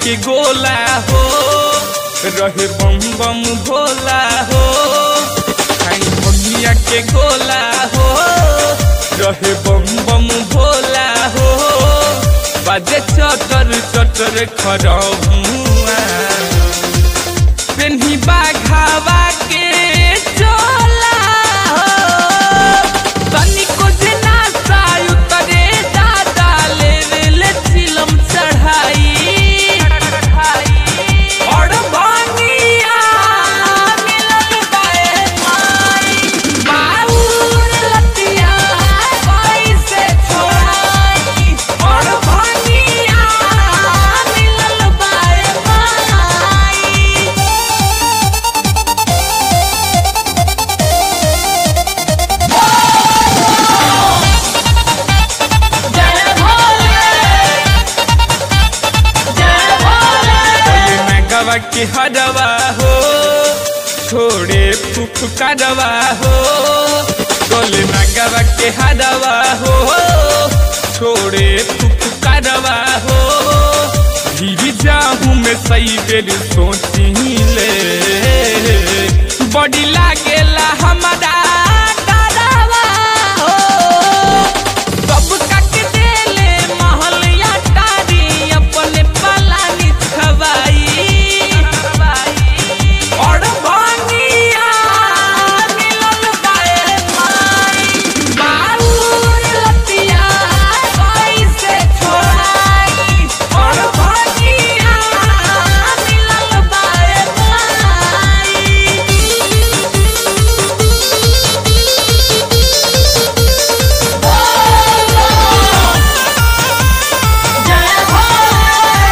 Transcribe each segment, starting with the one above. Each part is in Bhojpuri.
के गोला हो रहे बम बम भोला हो खाई भंगिया के गोला हो रहे बम बम भोला हो बाजे चटर चटर खरहुआ पेन्ही बाघावा के चोला हो तनिको जे नासा उतरे दादा लेवे ले चिलम चढ़ाई और भांगिया मिलल बाए माई बाउर लतिया कैसे छोड़ाई और भांगिया मिलल बाए माई जय भोले जय भोले बोले मैं गवा के हरवा हो छोड़े फूफ करवा हो बोले मैं गवा के हरवा हो छोड़े फूफ करवा हो भी जाहूँ मैं सही बेर सोची ले बॉडी लागेला हमारा डरावा हो सब कट देले महलिया टारी अपने पलानी छवाई और भानिया मिलल बाए माई बाउर लतिया कैसे छोड़ाई और भानिया मिलल बाए माई जय भोले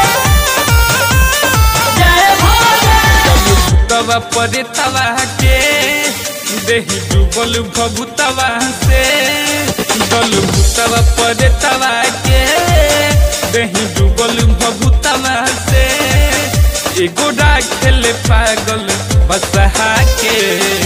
जय भोले तवा पर तवा के देही डूबल भभुतवा से डल भूतवा पर तवा के देही डूबल भभुतवा से एगो खेल पागल बसहा के